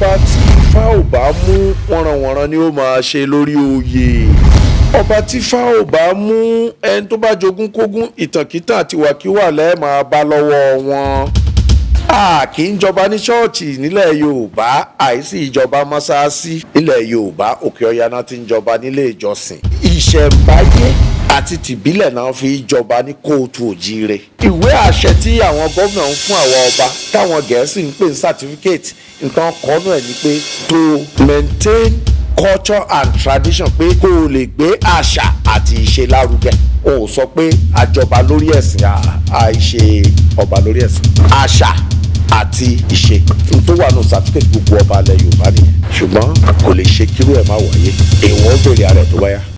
ọba tí ifá ò bá mú wọ̀nranwọ̀nran ni ó máa ṣe lórí oyè ọba tí ifá ò bá mú ẹni tó bá jogún kógún ìtànkítàn àti wàkíwà lẹ́ẹ̀ máa bá lọ́wọ́ wọn a kì í jọba ní ṣọ́ọ̀ṣì nílẹ̀ yorùbá àìsí ìjọba mọ́sáàsì nílẹ̀ yorùbá òkè ọya náà ti ń jọba nílé ìjọsìn ìṣẹ̀ǹbáyé àti tìbílẹ̀ náà fi jọba ní kóòtù òjíire ìwé àṣẹ tí àwọn gómìnà ń fún àwọn ọba táwọn gẹ̀ẹ́sì ń pè ní certificate nǹkan kọ́nù ẹ̀ ni pé to maintain culture and tradition pé kó o lè gbé àṣà àti ìṣe lárugẹ o ò sọ pé àjọba lórí ẹ̀sìn àìṣe ọba lórí ẹ̀sìn àṣà àti ìṣe n tó wà nù certificate gbogbo ọba alẹ yorùbá nìyẹn ṣùgbọ́n kò lè ṣe kírú ẹ̀ má wáyé èèwọ̀ ó bèrè ara ẹ̀ tó báyà.